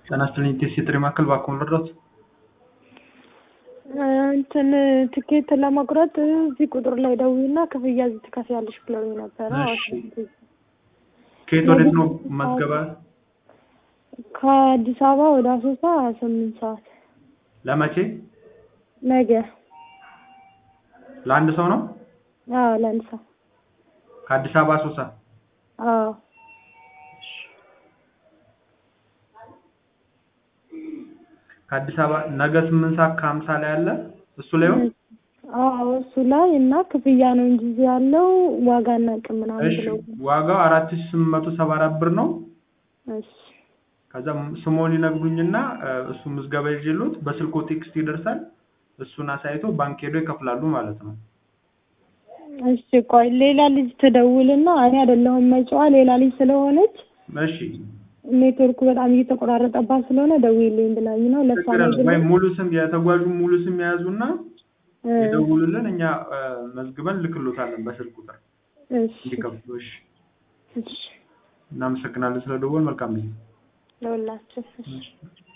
ጤና ይስጥልኝ ቴስ የጥሪ ማዕከል እባክዎን ልርዳዎት? እንትን ትኬት ለመቁረጥ እዚህ ቁጥር ላይ ደውዪና ክፍያ እዚህ ትከፍያለሽ ብለውኝ ነበረ። እሺ። ከየት ወዴት ነው መዝገባ? ከአዲስ አበባ ወደ አሶሳ ስምንት ሰዓት ለመቼ? ነገ። ለአንድ ሰው ነው? አዎ ለአንድ ሰው። ከአዲስ አበባ አሶሳ? አዎ ከአዲስ አበባ ነገ ስምንት ሰዓት ከሀምሳ ላይ አለ እሱ ላይ ነው? አዎ እሱ ላይ እና ክፍያ ነው እንጂ እዚህ ያለው ዋጋ አናውቅም ምናምን እሺ ብለው ዋጋው አራት ሺህ ስምንት መቶ ሰባ አራት ብር ነው። እሺ ከዛ ስሞን ይነግሩኝና እ እሱ ምዝገባ ይዤልዎት በስልክዎ ቴክስት ይደርሳል። እሱን አሳይቶ ባንክ ሄደው ይከፍላሉ ማለት ነው። እሺ ቆይ ሌላ ልጅ ትደውልና እኔ አይደለሁም መጫዋ ሌላ ልጅ ስለሆነች እሺ ኔትወርኩ በጣም እየተቆራረጠባት ስለሆነ ደውዪልኝ ብላኝ ነው ለእሷ ችግር የለም። ነግሬ ወይም ሙሉ ስም የተጓዡን ሙሉ ስም የያዙና እ ይደውሉልን እኛ እ መዝግበን ልክሎታለን በስልክ ቁጥር እሺ እንዲከፍሉ። እሺ እሺ እናመሰግናለን ስለደወል መልካም ጊዜ። ለሁላችን እሺ እሺ